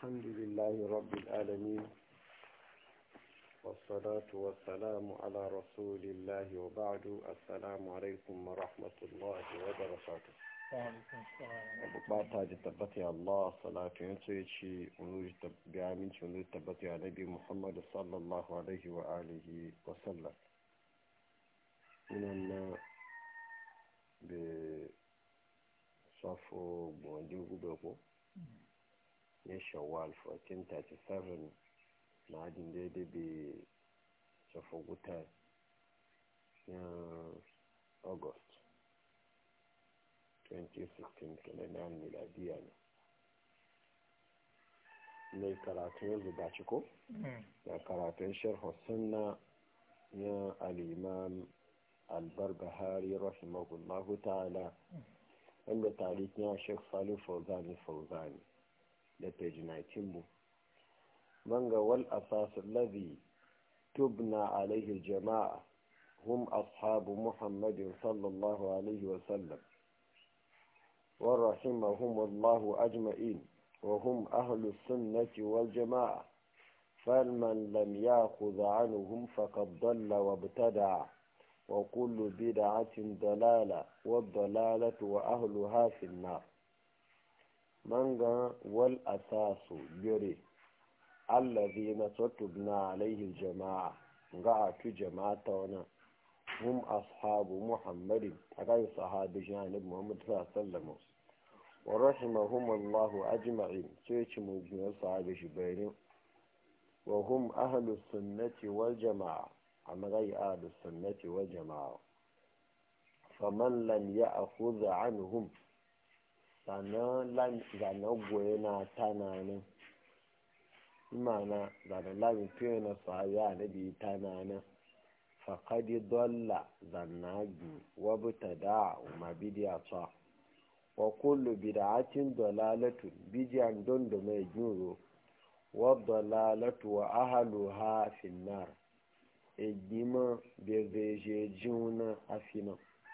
الحمد لله رب العالمين والصلاة والسلام على رسول الله وبعد السلام عليكم ورحمة الله وبركاته bukata da tabbata ya Allah salatu ya ce ci ga aminci wani tabbata ya nabi Muhammad sallallahu alaihi wa alihi wa sallam inan na da safo gbondin gube ko ya shawwal 1437 na adin daidai bai safo guta ya august 2016 kalendar miladiya ne mai karatun yanzu ba ci ko? da karatun sharhu sunna ya al'imam albarbahari rahimahullahu ta'ala wanda tarihin ya shek salih fauzani fauzani da page 19 bu manga wal asasu lazi tubna alaihi jama'a hum ashabu muhammadin sallallahu alaihi wasallam ورحمهم الله أجمعين وهم أهل السنة والجماعة فمن لم يأخذ عنهم فقد ضل وابتدع وكل بدعة ضلالة والضلالة وأهلها في النار منغا والأساس يري الذين تتبنا عليه الجماعة قعدت جماعة هم أصحاب محمد أغاية صحابة جانب محمد صلى الله عليه وسلم ورحمهم الله أجمعين سيش مجمع صحابة جبيرين وهم أهل السنة والجماعة أما غير أهل السنة والجماعة فمن لم يأخذ عنهم sana lan zana goyena tanana imana zana lamin fiye na sahaya na biyu tanana faƙadi dolla zannagi wabuta da ma bidiya ta wa kullu bid'atin dalalatun bidiyan don da mai juro wa dalalatu wa ahluha finnar ejima beveje juna afina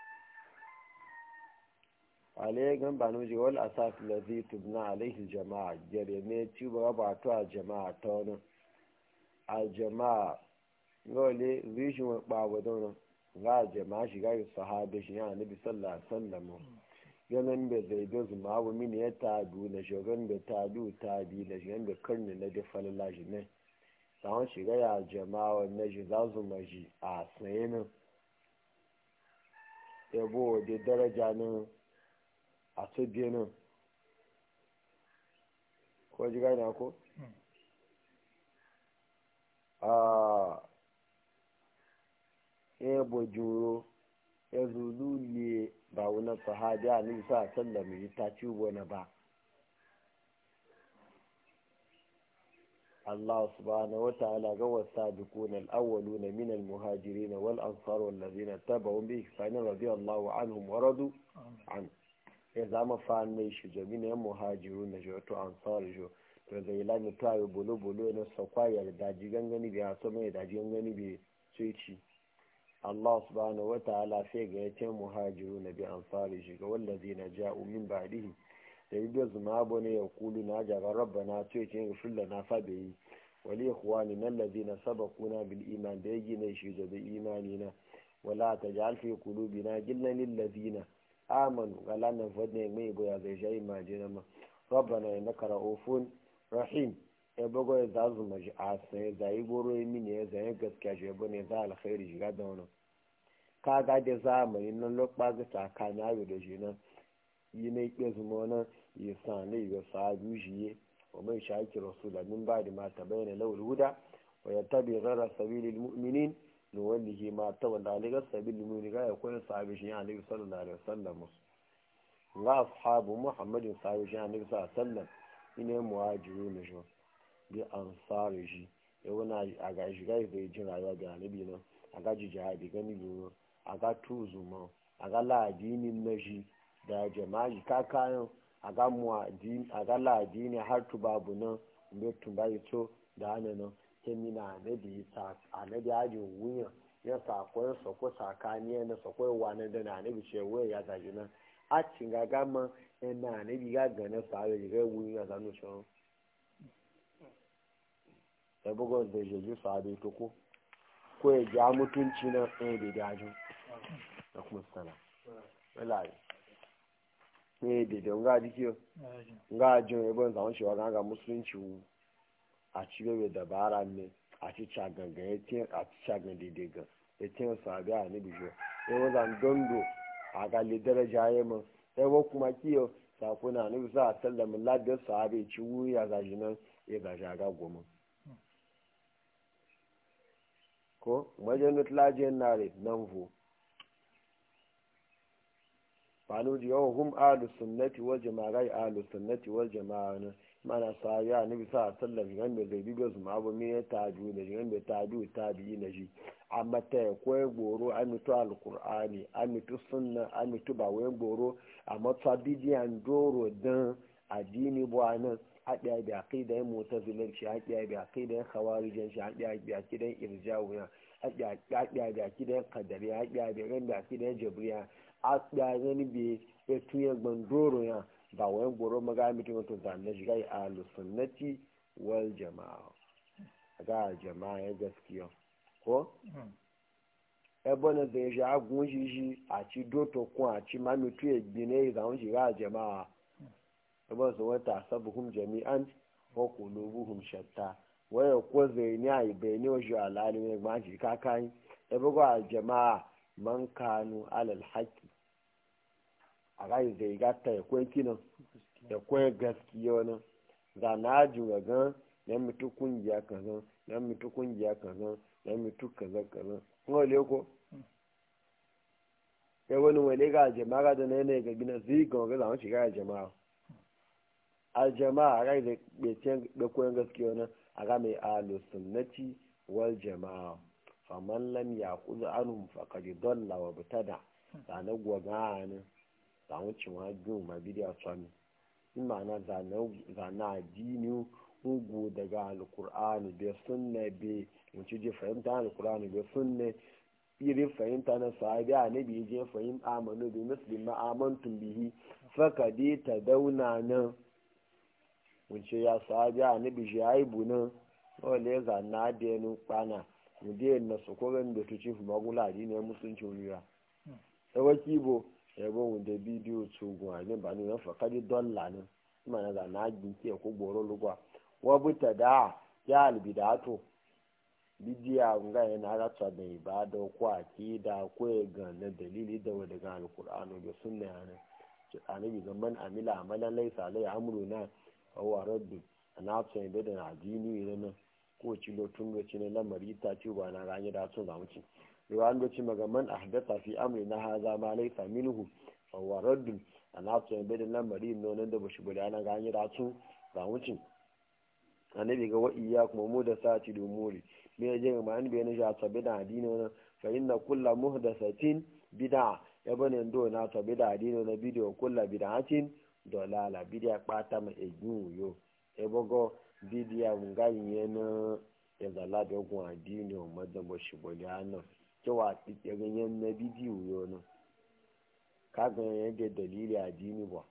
ale gan banu ji wal asas ladhi tubna alaihi jama'a jere ne ci ba ba to a jama'a ta wani a jama'a gole rishin wa ɓawa don za a jama shi gari sahabi shi ya nabi sallallahu alaihi wasallam ganin da zai da zuma abu mini ya tabi na shogan da tabi tabi da shi da karni na da falala shi ne sawon shiga ya jama'a na shi za su maji a tsaye nan yabo da daraja nan a tsaye nan ko ji gani ko? ebo juro ya zulu ne ba wani sahabi a nisa a sallama yi ta ci wani ba Allah subhanahu wa ta'ala ga wasa dukun al'awwalu na minal muhajiri na wal ansar wallazi na taba wani bi ihsanin radiyallahu anhum wa radu an ya zama fa mai shi jami na yan muhajiru na joto ansar jo to zai lami tayo bolo bolo na sakwaya da daji gangani biya so mai daji gangani bi sai ci Allah subhanahu wa ta'ala sai ga yace muhajiru na bi ansari shi ga wallazi na ja'u min ba'dihi da yi da zuma bane ya kulu na jaga rabbana to yace ga fulla na fa bai wali ikhwani nan ladina sabaquna bil iman da yake ne shi da imani na wala taj'al fi qulubina gillan lil ladina amanu galana fadne mai boya zai jayi majina ma rabbana innaka ra'ufun rahim ya bago ya zazu maji a sai zai goro ya mini ya zai gaskiya shi ya bane za alkhairi shiga da wani ka ga da zamani nan lokpa ga tsakani ayo da shi nan yi na ikpe zuma wani yi sa ne ga sa'adu shi ye wa mai shaki rasula min ba da mata bayyana lawul huda wa ya tabi rara sabilil mu'minin ni wallahi ma ta wanda aligar sabilil mu'minin ga ya koyi sahabi shi ya alaihi sallallahu alaihi wasallam ga ashabu muhammadin sahabi shi ya alaihi sallallahu alaihi wasallam ine muhajiru ne shi bi ansari shi ya wani a ga shiga zai jin rayuwa da anabi nan a ga ji jihadi gani biyu a ga tuzu ma a ga ladinin na shi da jama'i ka kayan a ga a ga ladini har tubabu nan da tumbayi to da hana nan kemi na anabi ta anabi aji wuyan ya sakon sako sakani na sako wani da na anabi ce waya ya zaji nan a cin gaga ma ina anabi ga gane sa ya ga wuyan ya zanu shi ya bugo da jeji sahabe to ko ko ya ja mutunci na ɗaya da dajin da kuma sana wala ne da da nga dikiyo nga jin ebe nzawon shi wa ga musulunci wu a ci bebe dabara ne a ci cagan ga ya tiyan a ci cagan daidai ga ya tiyan sahabe a ne bijo ya wazan dondo a gali daraja ya mun ya wa kuma kiyo sakuna ne bisa a sallamin ladar sahabe ci wuya gaji nan ya gaji a ga goma ko majanut lajiyar nare nan vo fanu di yawon hum alu sunnati wal jama'a gai alu sunnati wal jama'a na mana sa ya ni bisa sallam gan da zai bibiyo su ma mi ya taju da gan da taju tabi na shi amma ta ya koyi goro an mitu alqur'ani an mitu sunna an mitu ba wai goro amma ta bidiyan doro dan addini bu anan haɗiya da aqidan mu'tazilanci haɗiya da aqidan khawarijanci haɗiya da aqidan irjawiya haɗiya da aqidan qadariya haɗiya da ran da aqidan jabriya haɗiya gani be ya tuye gbandoro ya ba wayan goro maga mutum to zanne shiga a sunnati wal jama'a ga jama'a ya gaskiya ko ebe na zai shi agun shi shi a ci doto kun a ci mamitu ya gbine zaun shiga a jama'a ebe su wata sabuhum jami'an ko kulubuhum shatta waya ko zai ni a ibe ni o shi alali ne ma shi kakan ebe ko a jama'a man kanu alal haki a rai zai gata ya kwen kinan da kwen gaskiya wani za na juga gan na mutu kungiya kazan na mutu kungiya kazan na mutu kaza kaza kuma le ko ya wani wale ga jama'a da na yanayi ga gina zai ga wani zama shiga jama'a a jama'a rai da ɓecen da koyon gaskiya wani a ga mai alu sunnati wal jama'a faman lam ya kuzu anhum faqad dalla wa butada da na gwaga ne da wucin wa biyu ma bidiya tsami in ma'ana zana addini ugu daga alkur'ani bai sunna bai wuce je fahimta alkur'ani bai sunna irin fahimta na sahabi a nabi je fahim amanu bi muslim ma amantum bihi faka dai ta dauna nan wuce ya sahabi a nabi shi aibu nan wale zana da yanu kpana mu dai na sokoran da tuci fu magula addini musulunci wuriya tsawaki bo yabo mu da bidiyo tsogun a ne ba ne na fakadi dolla nan kuma na zana agin ke ko goro lugwa wa buta da ya albidato bidiya nga yana ratsa da ibada ko akida ko ga na dalili da wa daga alqur'ano da sunna yana ki annabi ga man amila amalan laysa alai amruna fa huwa radd ana tsaye da da addini ne nan ko ci lo tun ci ne lamari ta ci ba na ranye da tun zamu ci ruwan da ci maga man ahdatha fi amrina hadha ma laysa minhu fa huwa radd ana tsaye da da lamari ne nan da bashi bada na ranye da tun zamu ci annabi ga wa iyyakum mu da sati da muri me ya je ma an bayyana shi a tabi da addini wannan fa inna kulla muhdathatin bid'a ya bane ndo na tabi da addini na bidiyo kulla bid'atin dolala bidiya kpata ma egun yo e bogo bidiya nga yena ya zala da gun addini o madan bo shi boli ana cewa tike ganyen na bidiyo yo no ka ga yadda dalili addini ba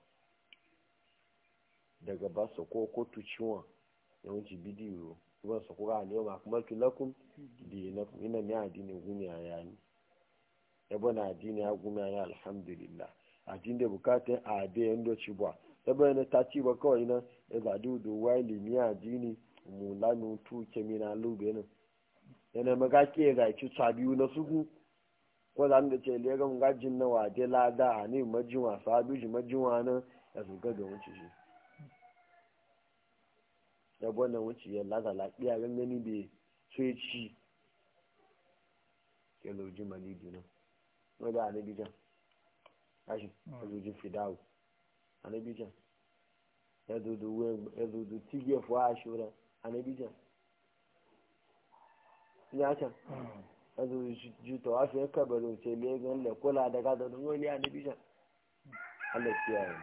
daga basu ko kotu ciwon yawanci bidiyo kuma su kura a yau akmaltu lakum dinakum ina mi addini gumi a yani yabo na addini ya gumi a yani alhamdulillah addini da bukatun a da yan doci ba yabo yana ta ci ba kawai na ya zaɗi da waili mi addini mu lanu tu kemi na lube nan yana maga ke ga ci biyu na sugu ko za da ce lega mun gajin na waje lada a ne majinwa sabi ji majinwa nan ya su ga da wuce shi ya gwana wuce ya laza lafiya gangani da sai ci ya lauji malibu nan wadda anabijan kashi ya lauji fidawo anabijan ya zudu tigiyar fuwa a shura anabijan ya can ya zudu juta wasu ya kabarin sai legan da kula da gada da wani anabijan Allah kiyaye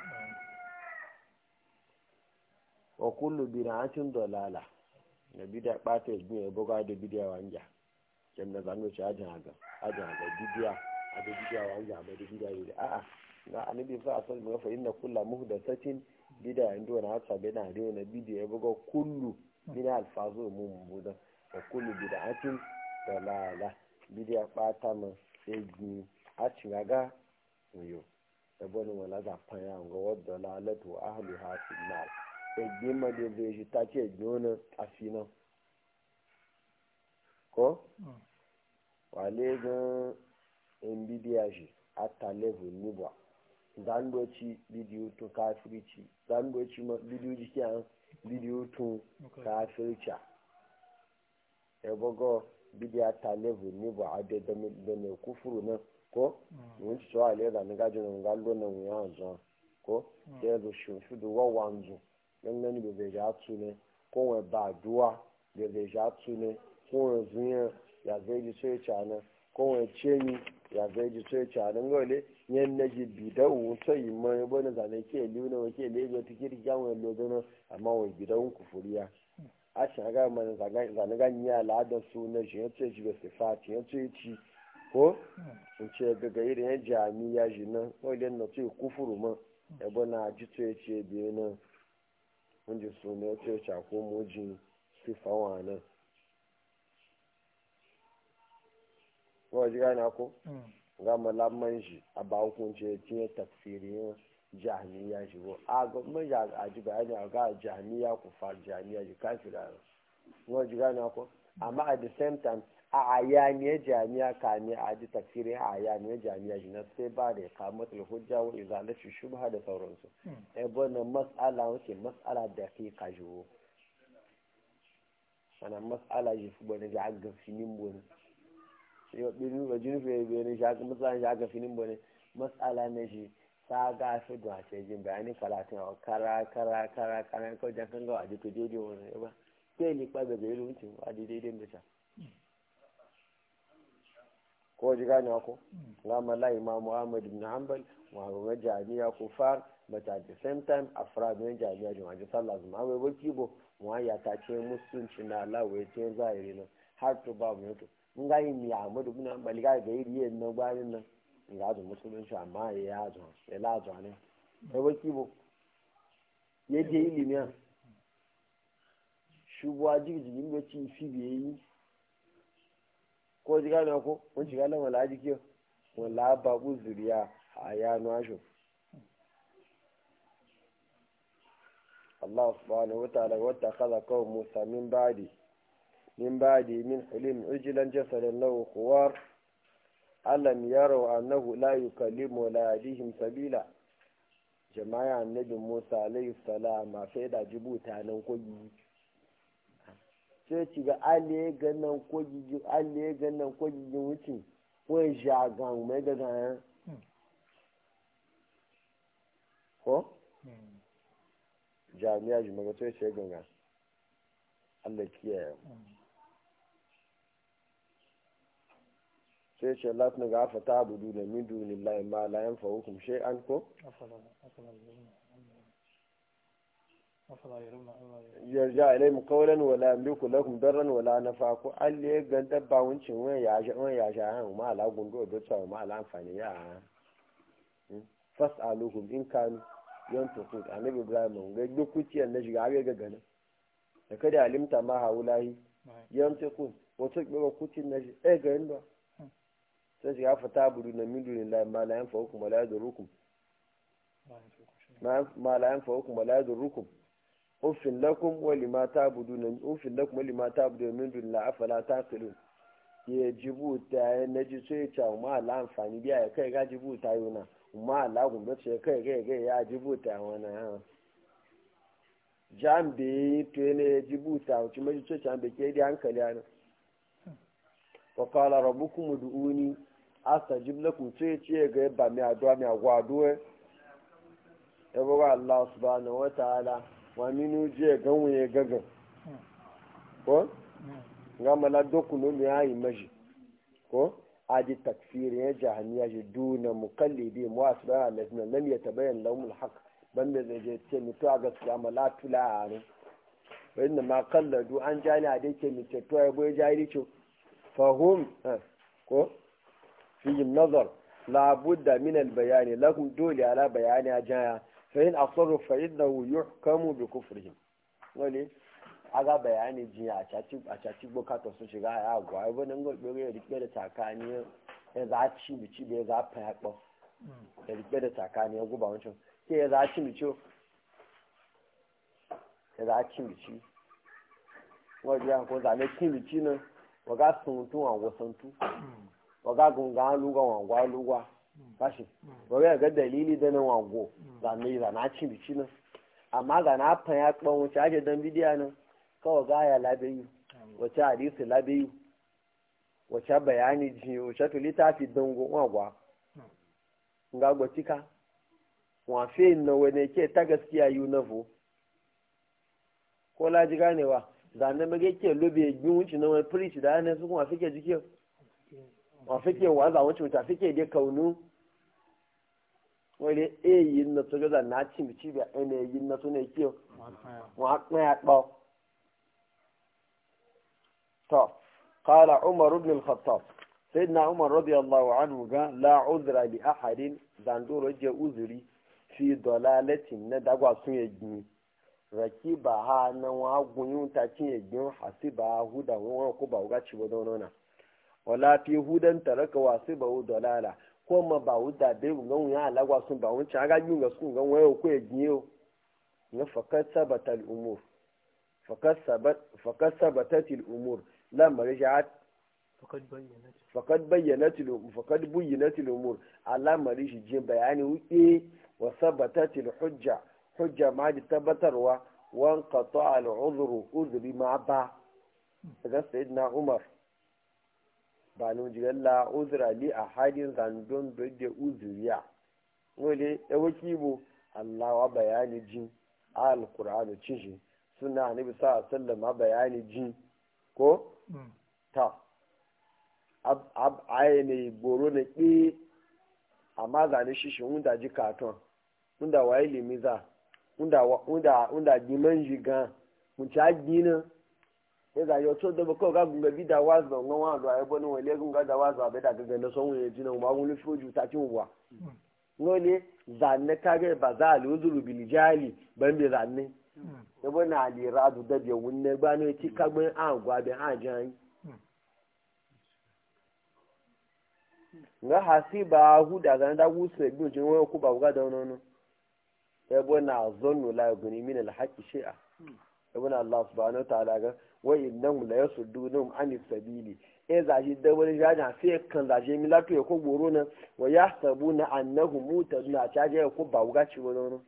wa kullu bid'atin dalala da bid'a bata yi ya buga da bid'a wanja kem na zanu ci ajin haga ajin haga bid'a a da bid'a wanja ba da bid'a yi a'a na annabi fa asal mu fa inna kullu muhdathatin bid'a indo na hasa bid'a da na bid'a ya buga kullu min alfazu mun budan wa kullu bid'atin dalala bidiya bata ma sai gi a cingaga yo da bani wala za fanya ga wadda lalatu ahli hafi nar sai gi ma da zai shi ta ce gona asina ko wale ga in bidiya shi ata level ni ba zandoci bidiyo to kafirci zandoci ma bidiyo jiki an bidiyo to kafirci ya bago bidiya ta level ni ba a da mai kufuru nan ko mun ci tsawa le da nga jin nga lo na mu ya zo ko ya zo shi shi do wa wanzu nan nan be be ja tu ne ko we ba duwa be be ja tu ne ko we zunya ya zai ji sai cha na ko we chenyi ya zai ji sai cha na ngole nyen na ji bi da wu so yi mo e bona za ne ke liu na ke le go tikiri ja we lo do amma we bi da un kufuriya a shi ga man za ga za ga nya la da su na shi ya ce shi ga sifati ya ce ci ko in ce daga irin yan jami'a shi nan wajen na ce kufuru ma ebe na ji to ya ce biyu nan mun ji su ne ce ce ko mojin sifa wa nan wa ji gane ko ga malaman shi a ba hukunci ya cinye tafsirin jami'a shi ko a ga mun ya a ji bayani a ga jami'a ku fa jami'a shi kafira wa ji gane ko amma at the same time a ayaniyar jami'a kame a ji tafsirin a ayaniyar jami'a shi na sai ba da ya kama hujja wa izalaci shubha da sauransu ai wannan mas'ala wace mas'ala da ke kajiwo ana mas'ala shi fi bane ya ga finin bane yau ɗin ba jini fiye biyu ne shaka mas'ala shi ga finin bane mas'ala na shi ta ga fi da ce jin bayani karatun a kara kara kara kara kawai jan kan gawa a jika daidai wani ba sai ni kwa daga irin wucin a daidai da ta ko ji gane ko gama la imam muhammad ibn hanbal wa ga jami'a kufar but at the same time afrad ne jami'a jama'a ji sallah zuma amma ba kibo wa ya ta ce musulunci na Allah wai ce zahiri nan har to ba mu to mun ga yin ya Ahmad ibn hanbal ga ga iri yin nan bayan nan ga da musulunci amma ya ya zo ya la zo ne sai ba kibo ya je ilimi ya shubuwa jirgin da ci fi biye yi ko ji gane ko mun shiga nan wala jiki wala babu zuriya a yano asho Allah subhanahu wa ta'ala wa takhadha qawm Musa min ba'di min ba'di min hulim ujlan jasadan lahu khuwar alam yaraw annahu la yukallimu wa la yahdihim sabila jama'a annabi Musa alayhi salam ma fa da jibuta nan kogi sai ci ga alle ganan ko gigi alle ganan ko gigi wuce wai jagan mai ga ganan ko jami'a ji maga sai sai ganga Allah kiyaye sai ce Allah na gafa ta budu da min dunillahi ma la yanfa'ukum shay'an ko yarja ilayhim qawlan wala yamliku lakum darran wala nafa ko alle ga dabba wuncin wani ya sha wani ya sha han ma ala gundo do tsawo ma ala amfani ya fas'aluhum in kanu yantuqut annabi ibrahim ga dukuci an da shiga ga gana da kada alimta ma haulahi yantuqut wato ga kucin na shi eh ga inda sai shiga fata budu na min dunillahi ma la yanfa'ukum wala yadurukum ma la yanfa'ukum wala yadurukum ufin lakum wali ma ta'buduna ufin lakum wali ma ta'buduna min dun la afala taqilun ye jibuta ya naji so ya cha ma la amfani biya ya kai ga jibuta yona ma la gun da ce kai ga ga ya jibuta wana ha jambe to ne jibuta ci mai so cha be ke di hankali ana wa qala rabbukum ud'uni astajib lakum sai ce ga ba mi addu'a mi agwado e ba Allah subhanahu wa ta'ala wa minu je ganwe ya gaga ko nga mala dokuno mi ayi maji ko adi takfir ya jahaniya ji duna mukallidi mu asba alladhina lam yatabayyan lahum alhaq banda zai je ce mi to a gaskiya mala tula ne wa inna ma qalladu an jani a dai ke mi ce to ai boye jahili ce fahum ko fi nazar la budda min albayani lakum dole ala bayani ajaya فإن أصروا فإنه يحكم بكفرهم wani aga bayani ji a caci a caci bukata su shiga ya agwa ai bane ngo gbere ya rike da takani ya za ci bici da ya za fa ya kpo ya rike da takani ya guba wancan ke ya za ci bici ya za ci bici wajen ko zane ci bici nan waga sun tun wa wasan tu waga gunga luga wa gwa luga kashi waga ga dalili da nan wago zane zana ci bici nan amma ga na fa ya kpo wuce ake dan bidiya nan kawai gaya labiyu wace hadisi labiyu wace bayani ji wace to littafi dango wagwa nga gwatika wa fe na wani ke ta gaskiya yi na vo ko laji ganewa zane mage ke lobe gbin wuce na wani preach da hannun su kuma fike jike wa fike waza wuce wuce fike dai kaunu wani e yi na to gaza na cin cibiya ene yi na to ne ke wa kpaya kpao طب قال عمر بن الخطاب سيدنا عمر رضي الله عنه قال لا عذر لأحد زندور رجع عذري في ضلالة ندعوا سنجني ركبها نوا غنيون تاتين حسبها هدى وكبا وغاتشي ودونونا ولا في هدى ترك واسبه ضلالة kuma ba wuda bai gungan ya alagwa sun ba wancan aga yi ga sun gan wayo ko ya giyo na fakat sabata al'umur fakat sabatat al'umur lamar sha'at fakad bayyanat fakad bayyanat al-umur alamari shi je bayani wuke wa sabatat al-hujja hujja ma da tabbatarwa wan qata al-udhru udhri ma ba daga sayyidina umar ba nu jigalla udhra li ahadin zandon da udhriya wole e wakibo Allah wa bayani jin al-qur'anu cishi suna annabi sallallahu alaihi wasallam bayani jin ko ta ab aye ne goro na ƙi amma zane shi shi wunda ji katon wunda waye limiza wunda wunda wunda giman jiga mun ci agina ya za yau to da ba kawai gagun gabi da wazu da ngon wa da ayyuban wale gun ga da wazu abai da gaga na son wuye jina ma wani foju ta cin wa ngole zanne kage ba za a luzuru bilijali ban bi zanne yabo na aliradu da biya wunne ba ne ci kagbe an gwabe an jan nga hasi ba hu da ga da wusu bi jin wayo ku ba ga da nono yabo na zonnu la guni min al haqi shay'a yabo na Allah subhanahu ta'ala ga wa innahum la yasuddunum an sabili e za shi da wani jaja sai kan za shi milatu ya ko goro na wa yahsabuna annahum mutaduna ta je ko ba ga ci nono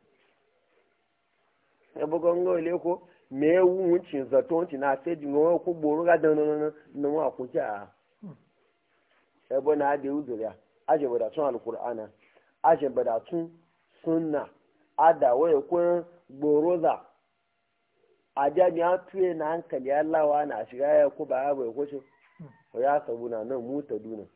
ebogo ngo ile ko me wu nchin zato nchin na se di ngo ko gboro ga dan no no wa ko ja ebo na de uzuriya aje bada tun alqur'ana aje bada tun sunna ada waye ko gboro za aja ni atuye na hankali Allah wa na shiga ya ko ba ya bai ko ce o ya sabuna nan mu ta duna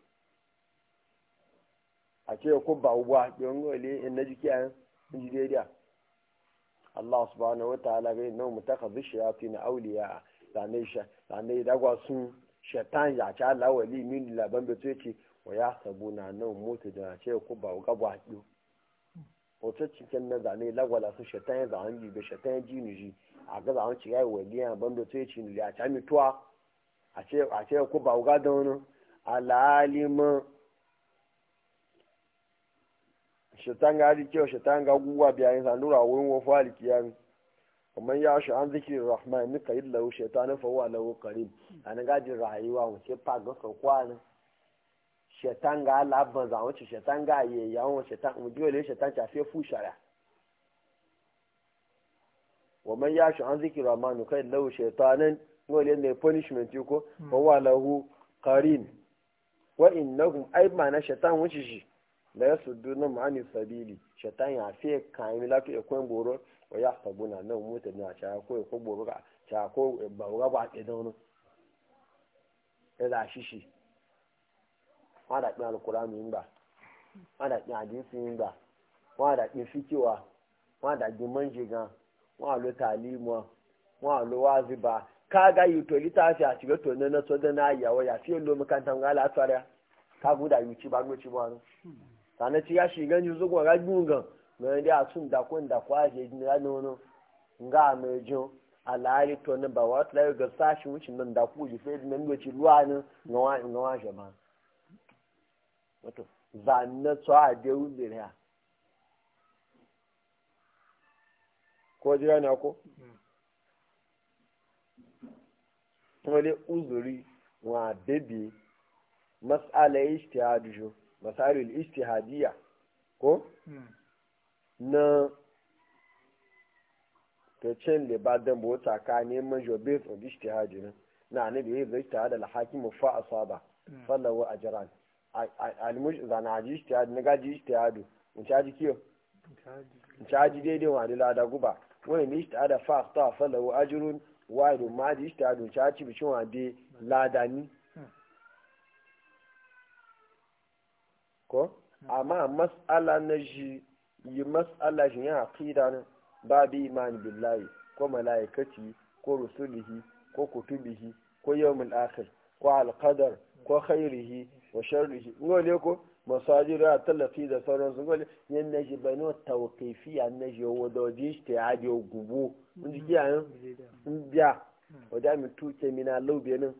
a ce ko ba uwa don ngo ile in na jikiya in ji daidai Allah subhanahu wataala ga inna mutakhadhi shayatin awliya zane sha zane dagwa sun shaitan ya ci Allah wali min laban da ce ce wa ya sabuna nan mutu da ce ku ba ga ba ki wato cikin na zane lagwala su shaitan ya zan bi da shaitan ya jini ji a ga zan ci ga wali ya ban da ce ce ni ya ta mituwa a ce a ce ku ba ga da wani alalima shaitan ga ji kyau shaitan ga guwa biyayin sanura wurin wofu alikiyan kamar ya shi an zikirin rahman ni ka yi lahu shaitanin fahuwa lahu karim a na gajin rayuwa wace fa ga sau kwana shaitan ga laban za wace shaitan ga yi yawon shaitan mu ji wale shaitan ta fi fu shara wa man ya shi an zikirin rahman ni ka yi lahu shaitanin wale ne punishment ko fahuwa lahu karim wa innahum ai ma na shaitan wuce shi da ya sudu na ma'ani sabili shaitan ya fi kayan lafi ekwen goro wa ya sabu na nan mota na cha ko ko goro ka cha ko ba ga ba ke da wani ila shishi wa da kin alqur'ani yin ba wa da kin hadisi yin ba wa da kin fikiwa wa da kin manjiga wa lo talimu wa lo waziba ka ga yi to litafi a shiga to na so da na yawa ya fi lo makantan ga la tsara ka guda yuci ba goci ba sannan ci ya shiga ni zuwa ga gungan mai da sun da kun da kwaje ni ga nono nga mai jo alhali to ne ba wata layo ga sashi wucin nan da ku ji sai nan goci ruwa ne ga wa ga wa jama wato zanna so a de uzuri ya ko jira na ko wale uzuri wa bebe mas'ala ijtihadu jo masalul ijtihadiyya ko na ta cin libadan bo tsakanin majo based on ijtihadi na na ne da yayi ijtihad al hakim fa asaba fallahu ajran al muj zana ji ijtihad na gaji ijtihadu mun caji kiyo mun caji daidai wa da da guba wani ne ijtihad fa asaba fallahu ajrun wa da ma ji ijtihadu caji bicin wa de ladani ko amma mas'ala na shi yi mas'ala shi ya aqida ne ba bi imani billahi ko malaikati ko rusulihi ko kutubihi ko yawmul akhir ko alqadar ko khairihi wa sharrihi ngole ko masajid ya talafi da sauran su ngole yan na shi bano tawqifiya na shi wadoji shi ta aje gubu mun ji kiyan biya wada mi tuke mina laubenin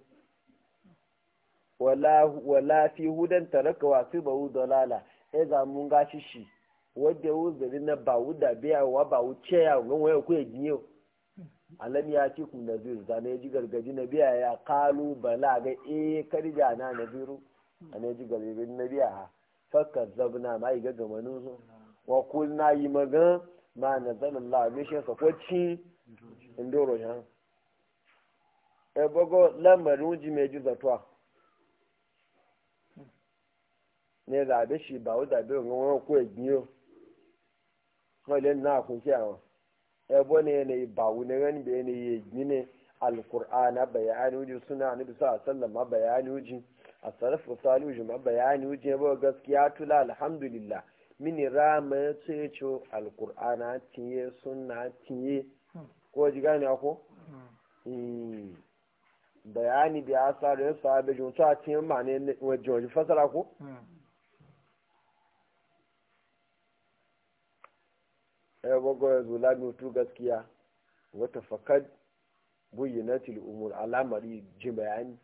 wala wala fi hudan taraka wa fi bawu dalala e za mun gashi shi wadda wuzari na ba wuda biya wa ba wuce ya gan waya ku yaji alam ya ci ku nazir zane ji gargaji na biya ya kalu bala ga e karja na naziru ana ji gargaji na biya ha fakka zabna ma yi gaga manu so wa kul na yi magan ma nazalallah me shi sa ko ci indoro ya e bogo lamarin ji me ji zatwa ne zabe shi ba wuda biya gan waya ku yaji wọ́n lé náà kún sí àwọn ẹbọ ne ne bawu ne gani bai ne ya gine alkur'ana bayani wuji suna ni bisa sallam ma bayani wuji a sarrafa saluji ma bayani wuji ba gaskiya tula alhamdulillah mini rama ya ce ce alkur'ana tiye suna tiye ko ji gani ako bayani da ya sa da ya sa da junta a tiye ma ne wajen wajen fasara ko ya bago ya zula mutu gaskiya wata fakad buyyanatil umur alamari ji bayani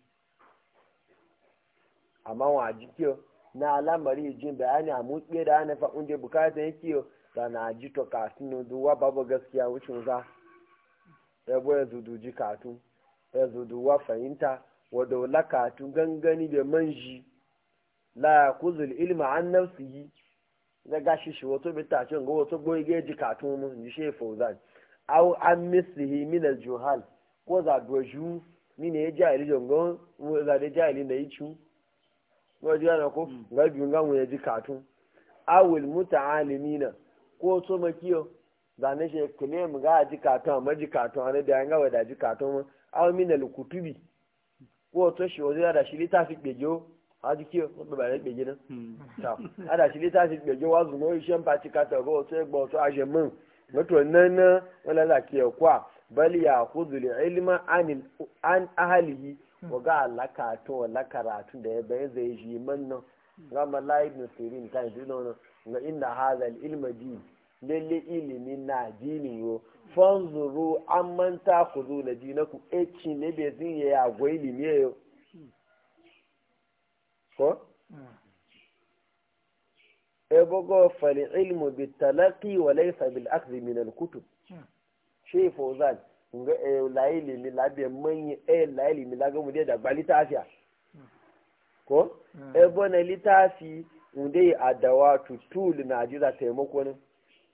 amma wa jikiyo na alamari ji bayani a mutse da ana fa unje bukata yake da na ji to kasin duwa babu gaskiya wucin za ya bo ya zudu ji katu ya zudu wa fahimta wa daula katu gangani da manji la kuzul ilma an nafsihi na gashi shi wato bi ta cin ga wato goyi geji katun mu ni she fauzan aw an mislihi min al juhal ko za doju ni ne jahili jongo mu za da jahili da yichu ko ji ana ko ga bi nga mu ji katun aw al muta'alimina ko so makiyo za ne she kule mu ga ji katun amma ji katun ana da nga wada ji katun mu aw min al kutubi ko to shi wazo da shi litafi bejo haji kiyo wọ́n bẹ̀rẹ̀ gbèjì náà adàsí lítà sí gbèjì wá zùmọ́ iṣẹ́ ń pa ti kàtà ọ̀gọ́ ọ̀tọ́ ẹgbọ́ ọ̀tọ́ àṣẹ mọ́ mọ́tò nánà wọn lọ́la kí ẹ̀ kọ́ à bẹ́ẹ̀lì àkózùlẹ̀ ẹlẹ́mà an ahalihi wọ́gá alákàtún ọ̀làkàràtún da ẹ̀bẹ̀ ẹ̀ zai ṣe mọ́ náà gama láì nù sèré nǹkan ìdúná náà nga ina haza ilma ji lalle ilimi na dini yo fanzuru an manta ku zo na dinaku eci ne bai zin ya yagwa ilimi yo ko ebogo fali ilmu bi talaqi wa laysa bil akhdhi min al kutub shi fozan nga e laili mi labe manyi e laili mi laga mu de da gbali tafiya ko ebo na litafi unde adawa tutul na jira taimako ne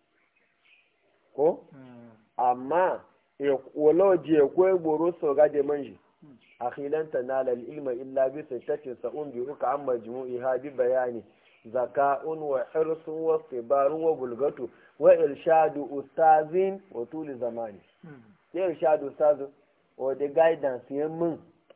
ko amma e woloji e ko egboro so ga de manji akhilan tanala ilma illa bi sittatin sa'un bi uka amma jumu'iha bi bayani zaka'un wa hirsun wa sibarun wa bulgatu wa irshadu ustazin wa tuli zamani ya irshadu ustazin wa the guidance ya mun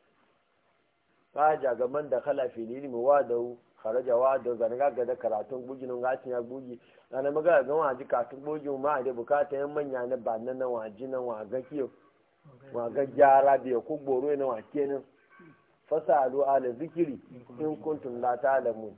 kaja gaban da kala fil ilmi wa da kharaja wa da zanga ga da karatun bugin ngacin ya bugi ana maga ga wa ji katun bugi ma da bukata yan manya na ba nan na waji nan wa ga kiyo wa ga gyara da ku gboro na wa kenan fasalu ala zikiri in kuntum la ta'lamun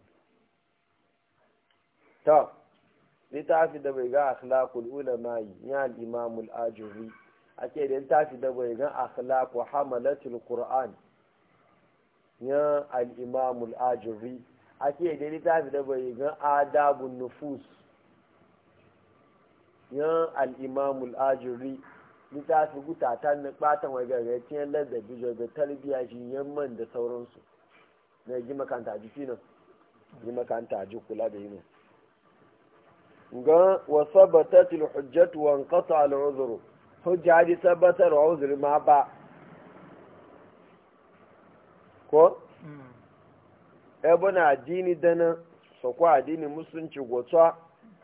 ta littafi da bai ga akhlaqul ulama ya al-imam al-ajuri ake da tafi da bai gan akhlaq wa hamalatul qur'an ya al-imam al-ajuri ake da tafi da bai gan adabun nufus ya al-imam al-ajuri littafi gutata na batan wai gargaciyar ladabi da tarbiyya shi yamman da sauransu na ji makanta jiki nan yi makanta ji kula da yi nan ga wa sabatatil hujjatu wa anqata al uzru hujja di sabatar wa uzri ma ba ko ebona addini dana so ko addini musulunci gotsa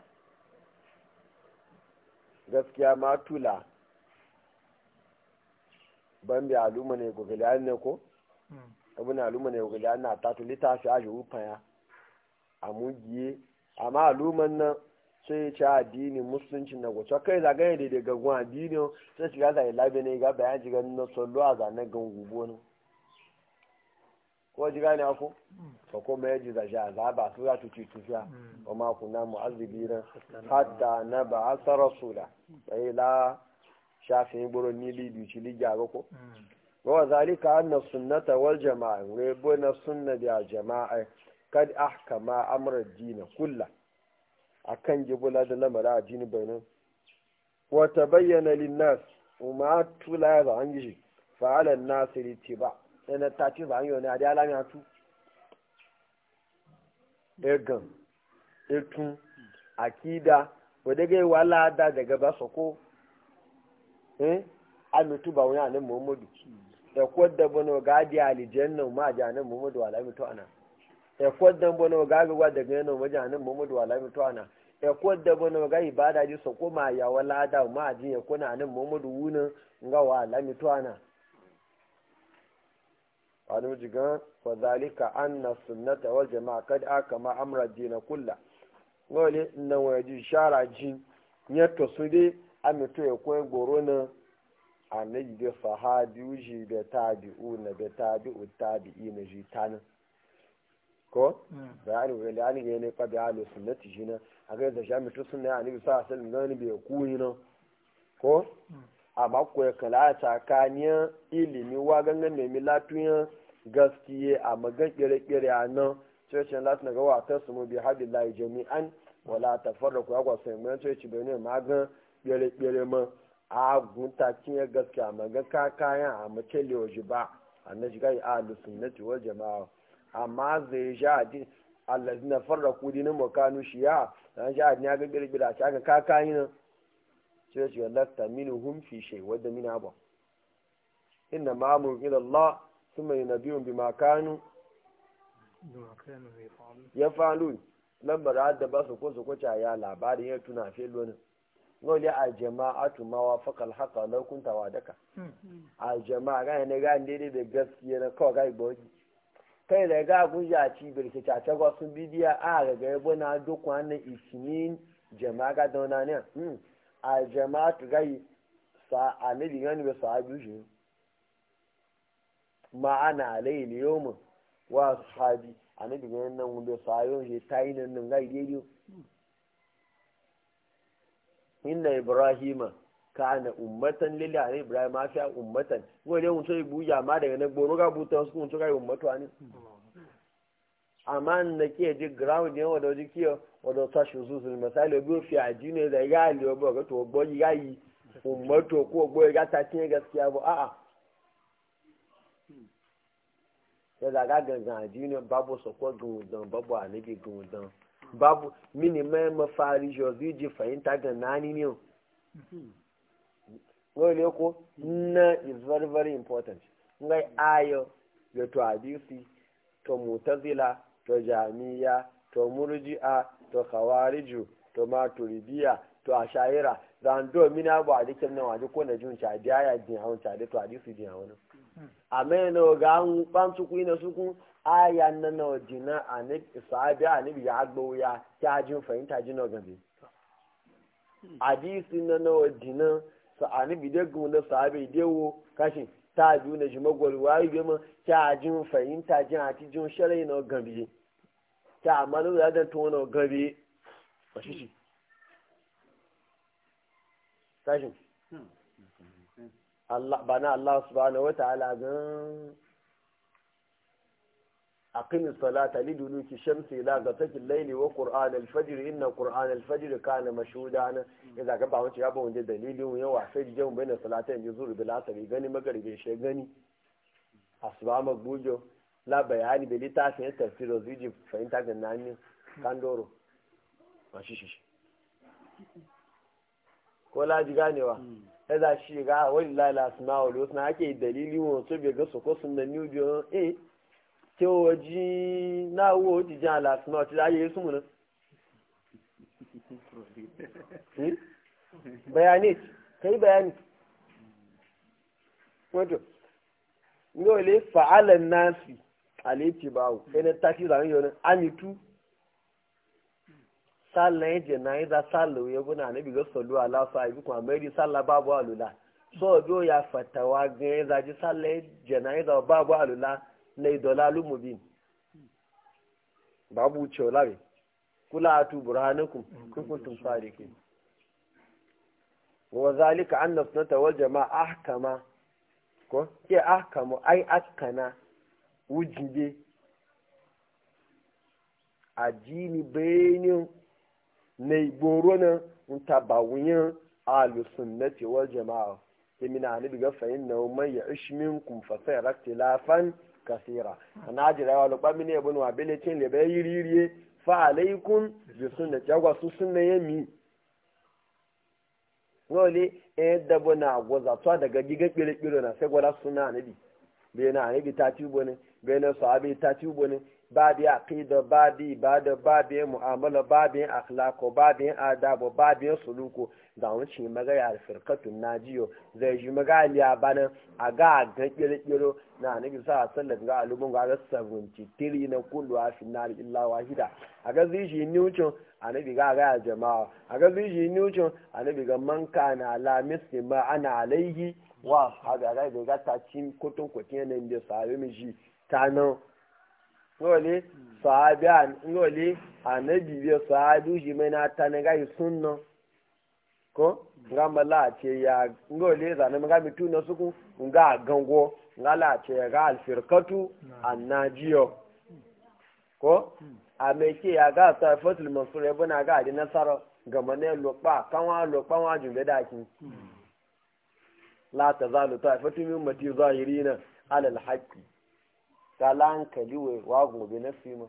gaskiya ma tula ban bi aluma ne gogali an ne ko ebona aluma ne gogali an na tatu litafi aji upaya amugiye amma aluman nan sai ya ci addini musulunci na gwacho kai zagaye da daga gwan addini sai shiga zai labe ne ga bayan jiga na sallo a zanen gan gubo ne ko jiga ne ako ko kuma ya ji da shi azaba su za tu ci tufiya wa ma kuna mu'azzibi ran hatta na ba asa rasula sai la shafin buru ni libi ci ligya ga ko wa zalika anna sunnata wal jama'a wa bona sunna da jama'a kad ahkama amra ad-din kullahu akan jibula da lamara a jini bayanan wata bayyana linnas umar tula ya za an gishi fa'alar nasiri ce ba yana ta ce za an yi wani a da alami hatu egan etun akida wadda gai wala da daga ba sako eh amitu ba wani anan muhammadu da kwadda bano gadi alijanna ma a janan muhammadu alamitu ana ẹ̀kọ́ dánbọ́ náà ọ̀gá àgbègbè àdẹ̀gẹ́ náà ọmọdé àná mọ́mọ́dé wà lámì tó àná ẹ̀kọ́ dánbọ́ náà ọ̀gá ìbáda jí sọ̀kọ́ máa yàwọ́ ládà máa jí ẹ̀kọ́ náà àná mọ́mọ́dé wú náà ńgá wà lámì tó àná. wani wuce gan wazalika an na sunnata wal jama'a kad aka ma amra dina kulla ngole na waje shara ji nyato su dai amito ya kwen goro na annabi da sahabi uji da tabi'u na da tabi'u tabi'i na ji tanin ko bayani wani ani ga ne fa bayani sunnati shi na a ga da shami to sunna ani sa sallam gani bai kuni no ko amma ko ya kala tsakaniya ilimi wa gangan ne milatuyan gaskiye a magan kire-kire a nan sai ce lati ga wa ta sumu bi hadillahi jami'an wala tafarraku ya kwa sai mun sai ci bai ne magan kire-kire ma a gunta kin gaskiya magan ka kayan a mace lewaji ba annabi ga ahlus sunnati wal jama'a amma zai sha adi allazi na farra kudi na makanu shiya dan sha adi ya ga birbira ta ga kaka yi nan sai ce lasta minu hum fi shay wadda mina ba inna ma amru ila Allah thumma yunabiyun bima kanu ya falu lambar da ba su ko su ko ya labarin ya tuna fe lonin ngoli a jama'atu ma wa faqal haqa law kunta wadaka a jama'a ga ne ga daidai da gaskiya na kawai ga iboji kai da ga guja ci birki ta ta ga sun bidiya a ga ga yabo na duk wannan ismin jama'a ga dauna ne hmm a jama'a tu gai sa annabi gani ba sahabi shi ma ana alayhi yawm wa sahabi annabi gani nan mun da sahabi shi tayi nan nan gai daidai inna ibrahima kana ummatan lillahi ibrahim ma fi ummatan wani mun sai buja ma daga na goro ga buta su mun kai ummatu ani amma na ke ji ground ne wanda ji kiyo wanda ta shi su sul misali bi fi aji ne da ga ali obo ga to gbo ga yi ummatu ko gbo ga ta tin gaskiya ba a'a sai da ga gangan aji ne babu sokwa gundan babu anabi gundan babu mini mai mafari jozi ji fahimta ga nani ne wale ko na is very very important ngai ayo ga to hadisi to mutazila to jamiya to murji'a to khawariju to maturidiya to ashaira zan do mini abu a dikin nan waje ko na jin cha biya jin hawon cha to hadisi jin hawon ameno ga an ban su ku ina su kun aya nan na jina anabi sahabi anabi ya agbo ya ta jin fahimta jin na gabe hadisi nan na jina sa anabi da gun na sahabi da wo kashi ta biyu na jima gwal wayi be ma ta jin fahimta jin ati jin sharai na gabe ta amalu da da to na gabe ba shi shi kashi Allah bana Allah subhanahu wataala gan aqim salata liduluki shamsi ila ghasaqi al-layli wa qur'an al-fajr inna qur'an al-fajr kana mashhuda na idan ga ba wace ya ba wanda dalilin yawa sai jiyan bayin salatain yuzur bil asri gani magaribe she gani asuba magbujo la bayani da littafin tafsir zuji fahimta ga nani kandoro mashi shi ko laji ganewa ya za shi ga wani lalata na wani wasu na ake dalili wasu bai ga soko sun da new biyu eh tí ó jí náà wó jíjẹ́ àlàsì náà ti ráyè súnmù náà. bayani kai bayani wato yau le fa'alan nasi aleti bawo ɗaya ta fi zaren yau amitu sallan ya je na yi za sallan ya guna na bigar sallu ala su a yi kuma mai sallah babu alula so biyo ya fatawa gan ya zaji sallan ya je na yi za babu alula na idolalu mubin babu wucewa labe kula atu burhanakum kun kuntum sadiqin wa zalika anna sunnata wal jamaa ahkama ko ke ahkamu ai askana wujibe ajini benin na igboro na ntabawuyin alusunnati wal jamaa yamina ni biga fa'in na man ya ishminkum fa sayara ikhtilafan kasira ana jira wa lokpa mini ebonu abele tin le be yiririye fa alaikum bi sunna jagwa su sunna yemi wole e dabo na goza to daga giga kire kire na sai gwada sunna nabi be na nabi ta ci bone be na sahabi ta ci bone babi aqida babi ibada babi mu'amala babi akhlaqo babi adabo babi suluko da wani shi maga ya firkatun najiyo zai ji maga aliya bana a ga ga kire-kiro na nabi sa sallan ga alubun ga ga 73 na kullu a finnar illa wahida a ga zai shi niucin a nabi ga ga jama'a a ga zai shi niucin a nabi ga man kana la muslima ana alaihi wa haga ga ga ga ta cin kotun kotin nan da sahabi mi shi ta nan ngole sahabi an ngole anabi bi sahabi shi mai na ta ne ga sunna ko nga mala ce ya ngole za na mga mitu na suku nga gango nga la ce ga alfirkatu annajiyo ko a me ke ya ga ta fatul mansur ya bana ga di nasara ga mane lokpa kanwa lokpa wa jumbe da ki la tazalu ta'ifatu min ummati zahirina ala alhaqi kala hankali we wa gobe na fima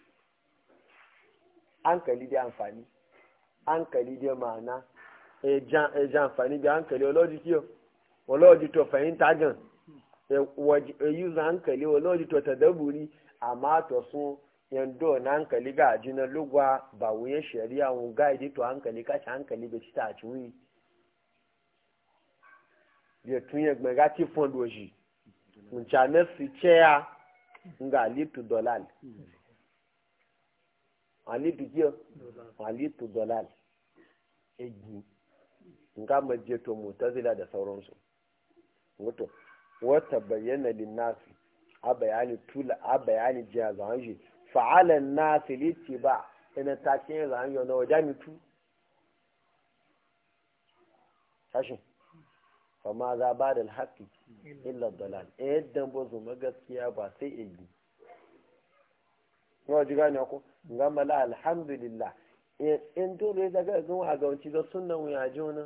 hankali da amfani hankali da ma'ana ẹja àǹfààní bí àǹkẹ̀lẹ̀ ọlọ́dún tí ó ọlọ́dún tó fẹ̀yìntà gan ẹ̀yùzà àǹkẹ̀lẹ̀ ọlọ́dún tó tẹ̀dẹ́bùrí àmọ́ àtọ̀sún yẹndó na àǹkẹ̀lẹ̀ gà àjínà lógún àbàwò yẹn ṣẹ̀rí àwọn gáàdì tó àǹkẹ̀lẹ̀ káṣí àǹkẹ̀lẹ̀ bẹ̀ títà àtúwì. bí tún yẹn gbọ̀n gá tí fọ́n lòjì njà mẹ́sì chẹ́yà nga àlítù dọ́làlì àlítù kí ọ àlítù dọ́làlì ẹ̀gbìn nga maje to mutazila da sauransu wato wata bayyana linnasi a bayani tula a bayani jiya zanji fa'alan nasi liti ba ina ta ce zanji na wajen tu tashin fama za ba da alhaki illa dalal yadda ba su magaskiya ba sai igi yau ji gane ku nga mala alhamdulillah in dole daga gan a gawanci da sunan wuya jona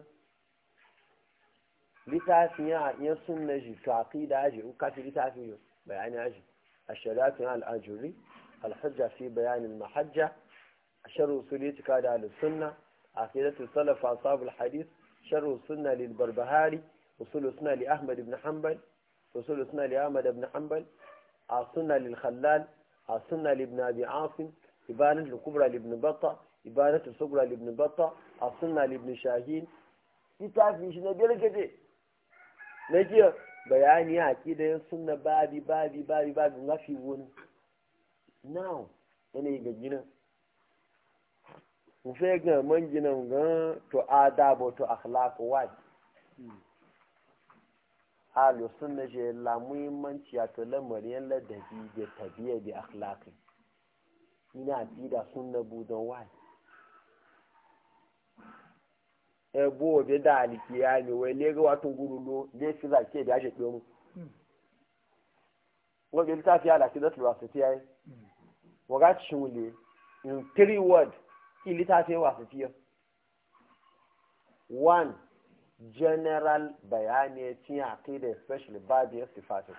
littafin ya ya sunna shi to aqida aji in kafi littafin yo bayani aji الشريعة الأجري الحجة في بيان المحجة شر أصول اعتقاد أهل السنة عقيدة السلف أصحاب الحديث شر السنة للبربهاري أصول السنة لأحمد بن حنبل أصول السنة لأحمد بن حنبل السنة للخلال السنة لابن أبي عاصم إبانة الكبرى لابن بطة إبانة الصغرى لابن بطة السنة لابن شاهين littafin shi na biyar gade na jiya bayani a kidayen sunna babi babi babi babi mafi wani now yana yi gajina mu fai ga man gina ga to adabo to akhlaq wai halu sunna je la muhimmanci a to lamarin ladabi da tabiya da akhlaqi ina aqida sunna budon wai ebo be da alikiya ne wai le ga watun gurulo le fi za ke da shi mu wọ́n bí ta fi àlàkí lọ́tù wà sí tíyẹ́ wọ́n gá tún lè in three word kí ilé ta fi wà sí tíyẹ́ one general bayani tí a kéde especially babi ya sifatu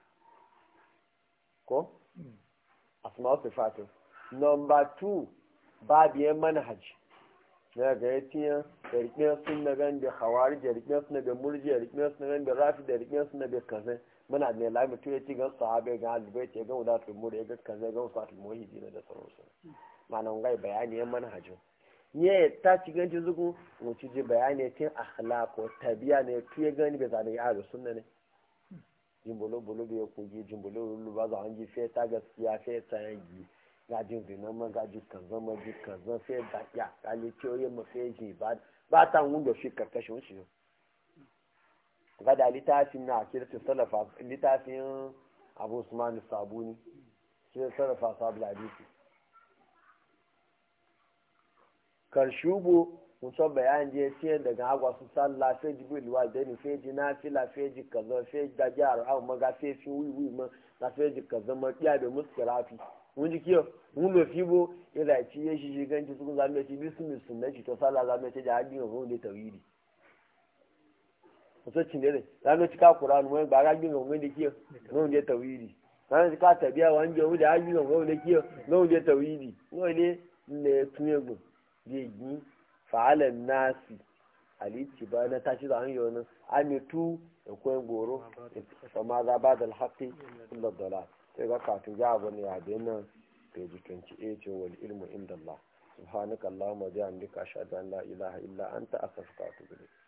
ko asma sifatu number two babi ya manhaj na ga ya tiya da rikiyar sun na gan da hawari da rikiyar sun na da murji da rikiyar sun na gan da rafi da rikiyar sun na da kazan muna ne lami to ya ci gan sahabe ga alibai ce ga wadatul mur ya ga kaza ga wasu muhidi na da sauransu ma'ana ngai bayani ya manhajin ne ta ci ganci zugu mu ci ji bayani tin akhlaq ko tabiya ne tu ya gani bai zane ya sunna ne jimbolo bolo bai ku ji jimbolo lulu ba za an ji fe ta gaskiya fe ta yangi ga jin dinan ma ga ji kan zama ji kan zama fe da ya kali ciyoyi ma fe ji ba ba ta wundo shi karkashin shi ga da littafin na kirtin salafa littafin abu usman sabuni sai salafa sabu hadisi karshubo muso bayan je tiye daga agwa su sallah fe ji bil walidaini fe ji nafila fe ji kaza fe da jar au maga fe fi wi wi ma na fe ji kaza ma biya da muskirafi mun ji kiyo mun lo fibo ila ci ye shi ganci su za mu ci bismi sunnati to sallah za mu ci da hadin ho ne tawhidi muso cin dare za mu ci ka qur'an mu ba ga gin ho ne kiyo ho ne tawhidi za mu ci ka tabiya wanje mu da hadin ho ne kiyo ho ne tawhidi ho ne ne tuyegun yi fa'alan nasi alici ba na tashi da hanyar wani amitu da kwayan goro da ma za ba da alhaƙi illa dala sai ga kafin ya abu ne a nan page 28 wal ilmu inda Allah subhanaka Allahumma bihamdika ashhadu an la ilaha illa anta astaghfiruka wa atubu ilayk